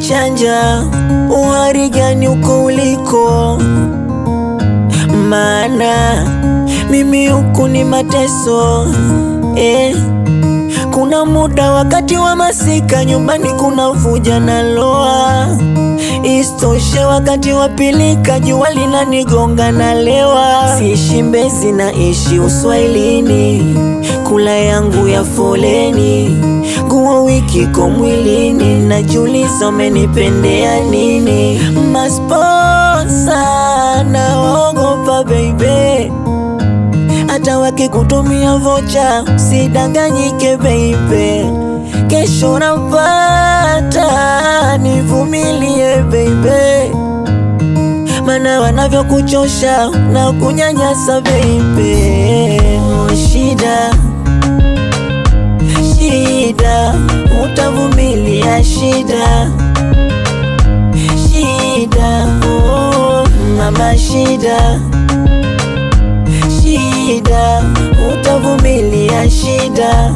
chanja, uhari gani uko uliko? Maana mimi huku ni mateso eh. Kuna muda wakati wa masika nyumbani kuna vuja na loa, istoshe wakati wa pilika jua linanigonga na lewa. Siishi Mbezi naishi uswahilini, kula yangu ya foleni, nguo wiki ko mwilini, najiuliza umenipendea nini? Masponsa naogopa baby hata wakikutumia vocha usidanganyike baby, kesho napata, nivumilie baby, mana wanavyokuchosha na kunyanyasa baby. Oh, shida shida, utavumilia shida shida, oh, mama shida shida, utavumilia shida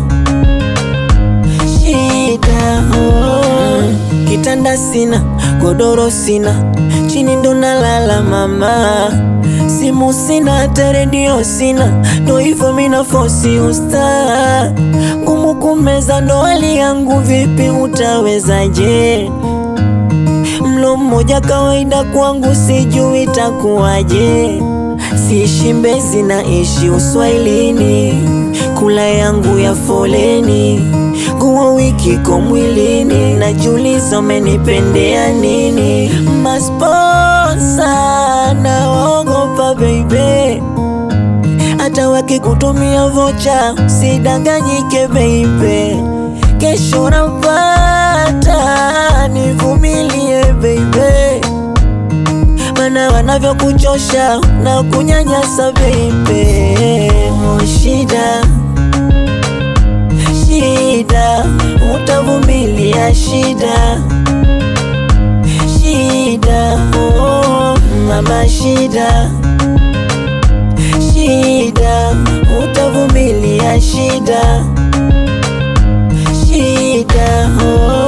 shida. Oh. Kitanda sina, godoro sina, chini ndo nalala mama, simu sina, hata redio sina, ndo hivyo mina fosi usta ngumu kumeza, ndo hali yangu, vipi utawezaje? Mlo mmoja kawaida kwangu, sijui itakuwaje. Siishi Mbezi naishi uswahilini, kula yangu ya foleni, nguo wiki ko mwilini, najiuliza umenipendea nini? Masponsa naogopa baby, hata wakikutumia vocha usidanganyike baby, kesho napata, nivumilie baby mana wanavyokuchosha na kunyanyasa baby. Oh, shida shida, utavumilia shida shida, oh, mama shida shida, utavumilia shida shida, oh.